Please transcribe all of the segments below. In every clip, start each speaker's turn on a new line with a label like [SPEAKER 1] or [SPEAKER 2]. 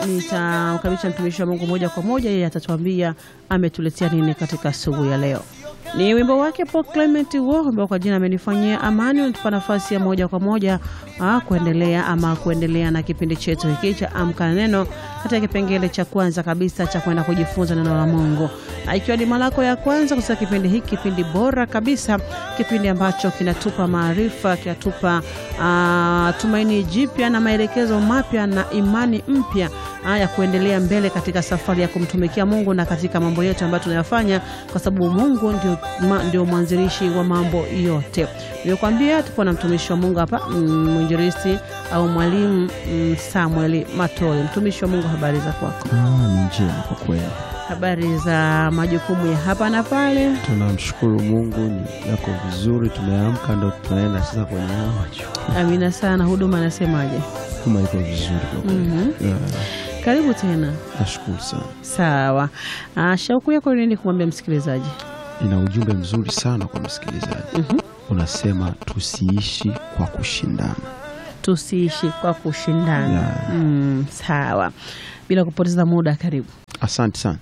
[SPEAKER 1] nitamkaribisha mtumishi wa Mungu moja kwa moja, yeye atatuambia ametuletea nini katika asubuhi ya leo. Ni wimbo wake Paul Clement huo ambao kwa jina amenifanyia amani, unatupa nafasi ya moja kwa moja ah, kuendelea ama kuendelea na kipindi chetu hiki cha Amka na Neno katika kipengele cha kwanza kabisa cha kwenda kujifunza neno la Mungu, na ikiwa ni mara yako ya kwanza kusikia kipindi hiki, kipindi bora kabisa, kipindi ambacho kinatupa maarifa, kinatupa ah, tumaini jipya na maelekezo mapya na imani mpya ah, ya kuendelea mbele katika safari ya kumtumikia Mungu na katika mambo yetu ambayo tunayafanya, kwa sababu Mungu ndio, ma, ndio mwanzilishi wa mambo yote. Nilikwambia tupo na mtumishi wa Mungu hapa, mm, mwinjilisti au mwalimu mm, Samuel Matole. Mtumishi wa Mungu, habari za kwako?
[SPEAKER 2] Ah, ni njema kwa kweli,
[SPEAKER 1] Habari za majukumu ya hapa na pale?
[SPEAKER 2] tunamshukuru Mungu, ni yako vizuri. Tumeamka ndo tunaenda sasa kwenye haya majukumu.
[SPEAKER 1] Amina sana. Huduma anasemaje?
[SPEAKER 2] Kama iko vizuri kwa kweli.
[SPEAKER 1] Mhm.
[SPEAKER 2] Yeah,
[SPEAKER 1] Karibu tena.
[SPEAKER 2] nashukuru sana.
[SPEAKER 1] Sawa. Ah, shauku yako ni nini kumwambia msikilizaji?
[SPEAKER 2] Ina ujumbe mzuri sana kwa msikilizaji.
[SPEAKER 1] Mhm.
[SPEAKER 2] Unasema tusiishi kwa kushindana.
[SPEAKER 1] Tusiishi kwa kushindana.
[SPEAKER 2] Yeah.
[SPEAKER 1] Mm, sawa. Bila kupoteza muda, karibu.
[SPEAKER 2] Asante sana.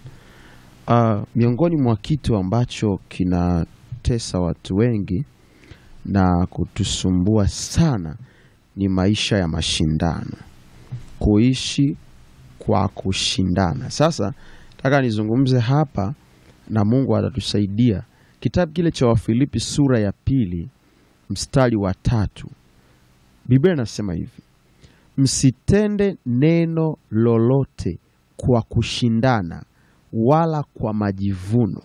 [SPEAKER 2] Uh, miongoni mwa kitu ambacho kinatesa watu wengi na kutusumbua sana ni maisha ya mashindano, kuishi kwa kushindana. Sasa nataka nizungumze hapa na Mungu atatusaidia. Kitabu kile cha Wafilipi sura ya pili mstari wa tatu, Biblia inasema hivi: msitende neno lolote kwa kushindana wala kwa majivuno,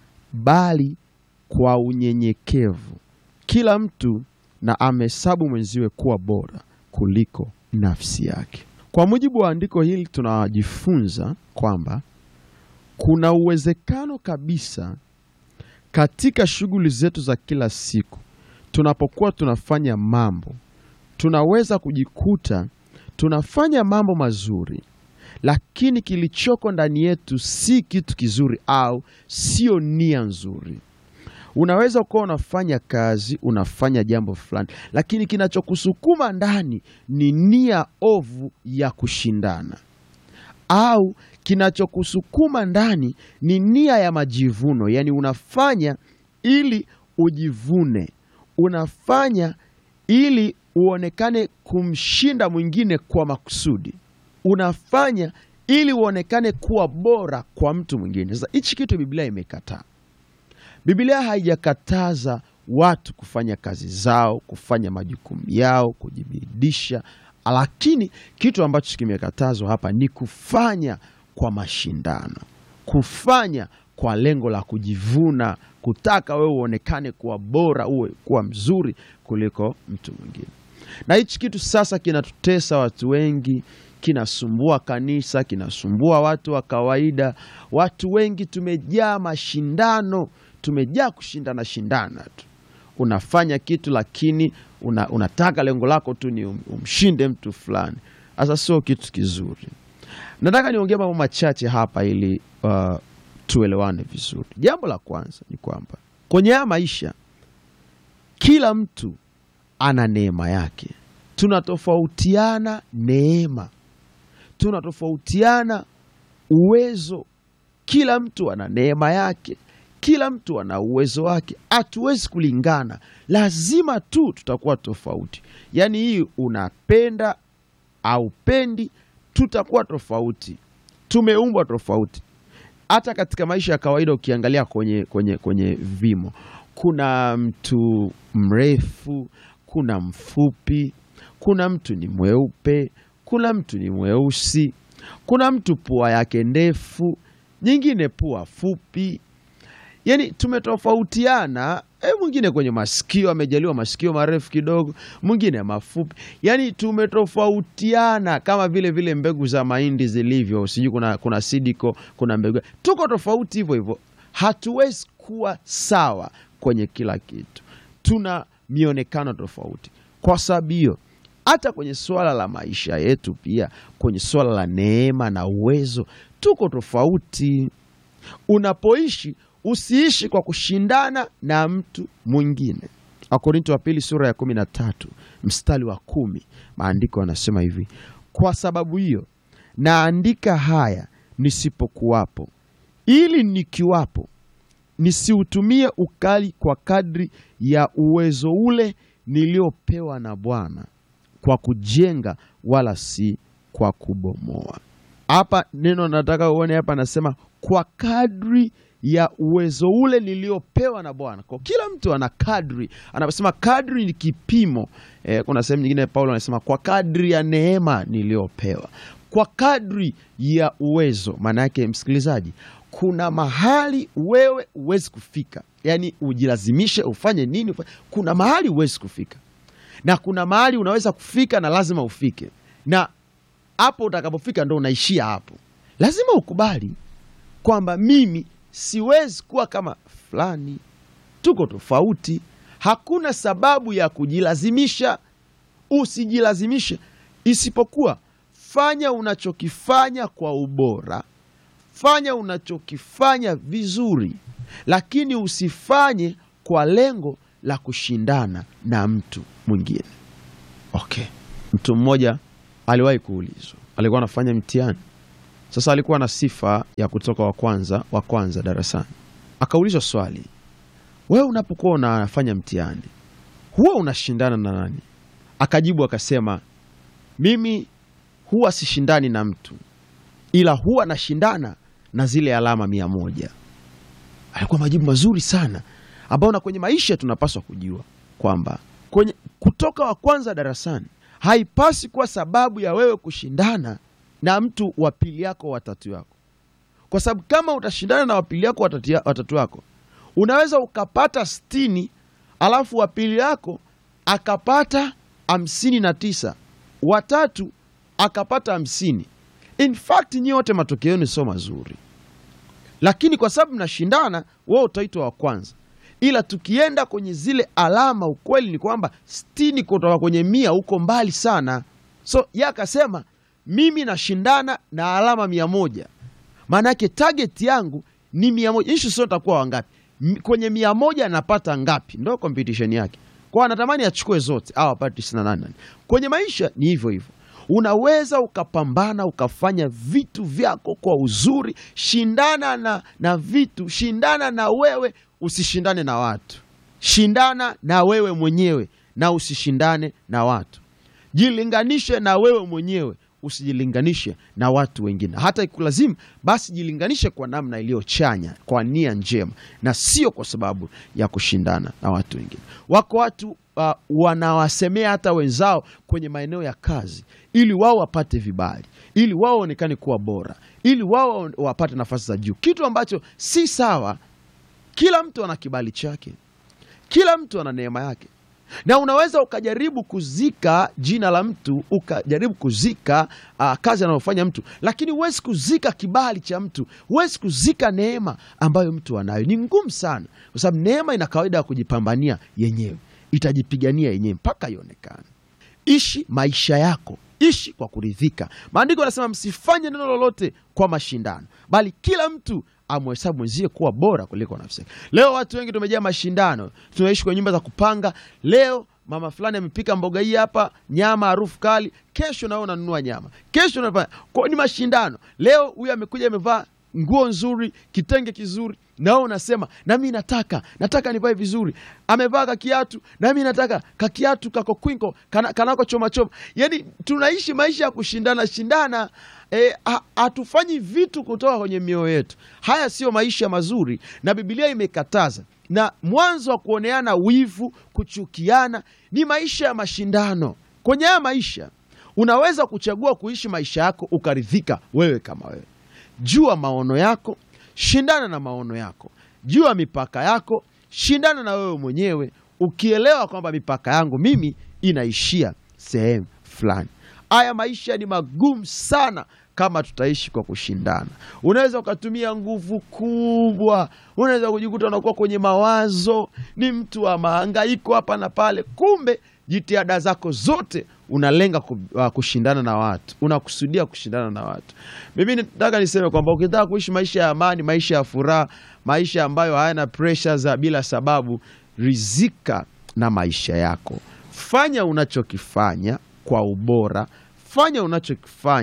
[SPEAKER 2] bali kwa unyenyekevu kila mtu na amehesabu mwenziwe kuwa bora kuliko nafsi yake. Kwa mujibu wa andiko hili, tunajifunza kwamba kuna uwezekano kabisa katika shughuli zetu za kila siku, tunapokuwa tunafanya mambo, tunaweza kujikuta tunafanya mambo mazuri lakini kilichoko ndani yetu si kitu kizuri au sio nia nzuri. Unaweza ukawa unafanya kazi, unafanya jambo fulani, lakini kinachokusukuma ndani ni nia ovu ya kushindana, au kinachokusukuma ndani ni nia ya majivuno, yaani unafanya ili ujivune, unafanya ili uonekane kumshinda mwingine kwa makusudi unafanya ili uonekane kuwa bora kwa mtu mwingine. Sasa hichi kitu Biblia imekataa. Biblia haijakataza watu kufanya kazi zao, kufanya majukumu yao, kujibidisha, lakini kitu ambacho kimekatazwa hapa ni kufanya kwa mashindano, kufanya kwa lengo la kujivuna, kutaka wewe uonekane kuwa bora, uwe kuwa mzuri kuliko mtu mwingine. Na hichi kitu sasa kinatutesa watu wengi, kinasumbua kanisa, kinasumbua watu wa kawaida. Watu wengi tumejaa mashindano, tumejaa kushindana shindana tu. Unafanya kitu lakini una, unataka lengo lako tu ni um, umshinde mtu fulani. Sasa sio kitu kizuri. Nataka niongee mambo machache hapa ili uh, tuelewane vizuri. Jambo la kwanza ni kwamba kwenye haya maisha kila mtu ana neema yake. Tunatofautiana neema, tunatofautiana uwezo. Kila mtu ana neema yake, kila mtu ana uwezo wake. Hatuwezi kulingana, lazima tu tutakuwa tofauti. Yaani hii unapenda au pendi, tutakuwa tofauti. Tumeumbwa tofauti. Hata katika maisha ya kawaida ukiangalia kwenye, kwenye, kwenye vimo, kuna mtu mrefu, kuna mfupi, kuna mtu ni mweupe, kuna mtu ni mweusi, kuna mtu pua yake ndefu, nyingine pua fupi. Yani tumetofautiana. E, mwingine kwenye masikio amejaliwa masikio marefu kidogo, mwingine mafupi. Yani tumetofautiana kama vile vile mbegu za mahindi zilivyo, sijui kuna, kuna sidiko, kuna mbegu, tuko tofauti hivyo hivyo. Hatuwezi kuwa sawa kwenye kila kitu, tuna mionekano tofauti. Kwa sababu hiyo hata kwenye suala la maisha yetu pia, kwenye suala la neema na uwezo, tuko tofauti. Unapoishi usiishi kwa kushindana na mtu mwingine. Wakorinto wa pili sura ya kumi na tatu mstari wa kumi maandiko yanasema hivi: kwa sababu hiyo naandika haya nisipokuwapo, ili nikiwapo nisiutumie ukali kwa kadri ya uwezo ule niliopewa na Bwana kwa kujenga wala si kwa kubomoa. Hapa neno nataka uone hapa, anasema kwa kadri ya uwezo ule niliopewa na Bwana. Kwa kila mtu ana kadri, anasema kadri ni kipimo. Eh, kuna sehemu nyingine Paulo anasema kwa kadri ya neema niliyopewa, kwa kadri ya uwezo. Maana yake msikilizaji, kuna mahali wewe huwezi kufika, yaani ujilazimishe ufanye nini ufanye. Kuna mahali huwezi kufika na kuna mahali unaweza kufika na lazima ufike, na hapo utakapofika ndo unaishia hapo. Lazima ukubali kwamba mimi siwezi kuwa kama fulani, tuko tofauti. Hakuna sababu ya kujilazimisha, usijilazimishe, isipokuwa fanya unachokifanya kwa ubora, fanya unachokifanya vizuri, lakini usifanye kwa lengo la kushindana na mtu mwingine. Okay, mtu mmoja aliwahi kuulizwa, alikuwa anafanya mtihani. Sasa alikuwa na sifa ya kutoka wa kwanza wa kwanza darasani. Akaulizwa swali, wewe unapokuwa unafanya mtihani huwa unashindana na nani? Akajibu akasema, mimi huwa sishindani na mtu, ila huwa nashindana na zile alama mia moja. Alikuwa majibu mazuri sana ambao na kwenye maisha tunapaswa kujua kwamba kwenye kutoka wa kwanza darasani haipasi kuwa sababu ya wewe kushindana na mtu wa pili yako watatu yako, kwa sababu kama utashindana na wapili yako watatu, watatu yako unaweza ukapata sitini alafu wa pili yako akapata hamsini na tisa watatu akapata hamsini. In fact nyi wote matokeo yenu sio mazuri, lakini kwa sababu mnashindana, wewe utaitwa wa kwanza ila tukienda kwenye zile alama, ukweli ni kwamba sitini kutoka kwenye mia huko mbali sana. So ye akasema mimi nashindana na alama mia moja, maana yake target yangu ni mia moja. Ishu sio takuwa wangapi kwenye mia moja, anapata ngapi? Ndo competition yake, kwa anatamani achukue zote au apate tisini na nane. Kwenye maisha ni hivyo hivyo, unaweza ukapambana ukafanya vitu vyako kwa uzuri. Shindana na, na vitu, shindana na wewe Usishindane na watu, shindana na wewe mwenyewe na usishindane na watu. Jilinganishe na wewe mwenyewe, usijilinganishe na watu wengine. Hata ikulazimu basi, jilinganishe kwa namna iliyochanya, kwa nia njema, na sio kwa sababu ya kushindana na watu wengine. Wako watu uh, wanawasemea hata wenzao kwenye maeneo ya kazi, ili wao wapate vibali, ili wao waonekane kuwa bora, ili wao wapate nafasi za juu, kitu ambacho si sawa. Kila mtu ana kibali chake, kila mtu ana neema yake, na unaweza ukajaribu kuzika jina la mtu, ukajaribu kuzika uh, kazi anayofanya mtu, lakini huwezi kuzika kibali cha mtu, huwezi kuzika neema ambayo mtu anayo. Ni ngumu sana, kwa sababu neema ina kawaida ya kujipambania yenyewe, itajipigania yenyewe mpaka ionekane. Ishi maisha yako, ishi kwa kuridhika. Maandiko yanasema msifanye neno lolote kwa mashindano, bali kila mtu amhesabu mwenzie kuwa bora kuliko nafsi yake. Leo watu wengi tumejaa mashindano, tunaishi kwenye nyumba za kupanga. Leo mama fulani amepika mboga hii hapa, nyama harufu kali, kesho nao unanunua nyama, kesho unafanya kwa, ni mashindano. Leo huyu amekuja amevaa nguo nzuri, kitenge kizuri, nao unasema nami nataka nataka nivae vizuri. Amevaa kakiatu, nami nataka kakiatu kako kwinko kana, kanako choma choma. Yani tunaishi maisha ya kushindana shindana. Hatufanyi e, vitu kutoka kwenye mioyo yetu. Haya siyo maisha mazuri, na Biblia imekataza. Na mwanzo wa kuoneana wivu, kuchukiana ni maisha ya mashindano. Kwenye haya maisha unaweza kuchagua kuishi maisha yako ukaridhika wewe kama wewe. Jua maono yako, shindana na maono yako. Jua mipaka yako, shindana na wewe mwenyewe, ukielewa kwamba mipaka yangu mimi inaishia sehemu fulani. Haya maisha ni magumu sana kama tutaishi kwa kushindana. Unaweza ukatumia nguvu kubwa, unaweza kujikuta unakuwa kwenye mawazo, ni mtu wa mahangaiko hapa na pale, kumbe jitihada zako zote unalenga kushindana na watu, unakusudia kushindana na watu. Mimi nataka niseme kwamba ukitaka kuishi maisha ya amani, maisha ya furaha, maisha ambayo hayana presha za bila sababu, rizika na maisha yako. Fanya unachokifanya kwa ubora, fanya unachokifanya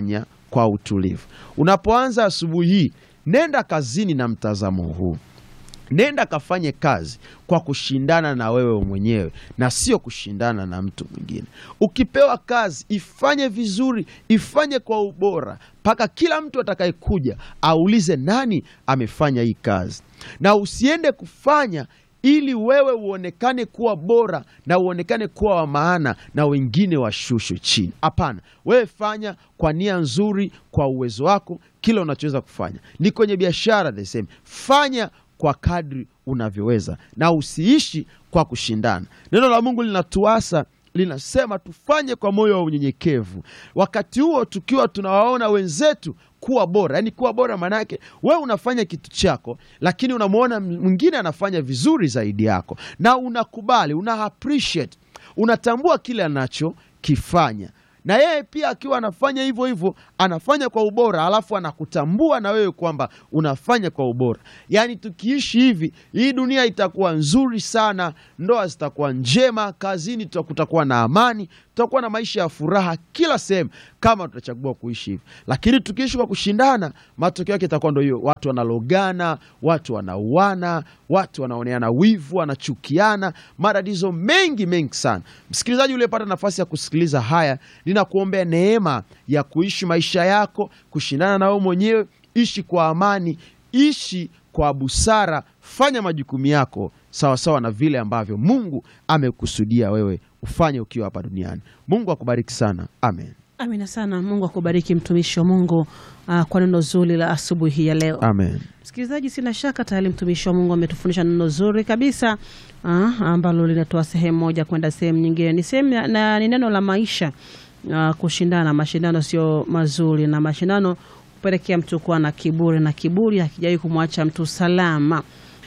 [SPEAKER 2] kwa utulivu. Unapoanza asubuhi hii, nenda kazini na mtazamo huu. Nenda kafanye kazi kwa kushindana na wewe mwenyewe na sio kushindana na mtu mwingine. Ukipewa kazi, ifanye vizuri, ifanye kwa ubora, mpaka kila mtu atakayekuja aulize nani amefanya hii kazi, na usiende kufanya ili wewe uonekane kuwa bora na uonekane kuwa wa maana na wengine washushwe chini. Hapana, wewe fanya kwa nia nzuri, kwa uwezo wako, kila unachoweza kufanya. Ni kwenye biashara the same, fanya kwa kadri unavyoweza na usiishi kwa kushindana. Neno la Mungu linatuasa linasema tufanye kwa moyo wa unyenyekevu, wakati huo tukiwa tunawaona wenzetu kuwa bora. Yaani kuwa bora maana yake wewe unafanya kitu chako, lakini unamwona mwingine anafanya vizuri zaidi yako, na unakubali, una appreciate, unatambua kile anachokifanya na yeye pia akiwa anafanya hivyo hivyo, anafanya kwa ubora, alafu anakutambua na wewe kwamba unafanya kwa ubora. Yaani tukiishi hivi, hii dunia itakuwa nzuri sana, ndoa zitakuwa njema, kazini kutakuwa na amani, tutakuwa na maisha ya furaha kila sehemu, kama tutachagua kuishi hivi. Lakini tukiishi kwa kushindana, matokeo yake itakuwa ndio hiyo, watu wanalogana, watu wanauana, watu wanaoneana wivu, wanachukiana, matatizo mengi mengi sana. Msikilizaji uliyepata nafasi ya kusikiliza haya ninakuombea neema ya kuishi maisha yako, kushindana na wewe mwenyewe. Ishi kwa amani, ishi kwa busara, fanya majukumu yako sawasawa na vile ambavyo Mungu amekusudia wewe ufanye ukiwa hapa duniani. Mungu akubariki sana, amen.
[SPEAKER 1] Amina sana. Mungu akubariki mtumishi wa Mungu uh, kwa neno zuri la asubuhi ya leo.
[SPEAKER 2] Amen.
[SPEAKER 1] Msikilizaji, sina shaka tayari mtumishi wa Mungu ametufundisha neno zuri kabisa uh, ambalo linatoa sehemu moja kwenda sehemu nyingine. Ni sehemu na ni neno la maisha uh, kushindana. Mashindano sio mazuri, na mashindano kupelekea mtu kuwa na kiburi, na kiburi hakijawahi kumwacha mtu salama.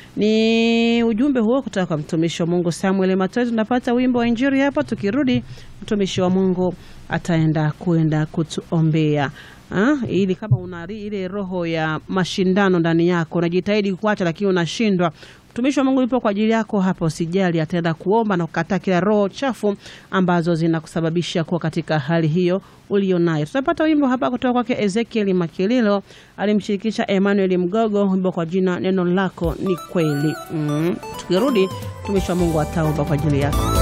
[SPEAKER 1] Ni ujumbe huo kutoka kwa mtumishi wa Mungu Samuel Matoi. Tunapata wimbo wa Injili hapa, tukirudi mtumishi wa Mungu ataenda kwenda kutuombea. Ha? Ili kama una ile roho ya mashindano ndani yako, unajitahidi kuacha lakini unashindwa, mtumishi wa Mungu yupo kwa ajili yako hapa. Usijali, ataenda kuomba na kukataa kila roho chafu ambazo zinakusababisha kuwa katika hali hiyo ulionayo. Tutapata wimbo hapa kutoka kwake Ezekiel Makililo, alimshirikisha Emmanuel Mgogo, wimbo kwa jina neno lako ni kweli. Mm. Tukirudi mtumishi wa Mungu ataomba kwa ajili yako.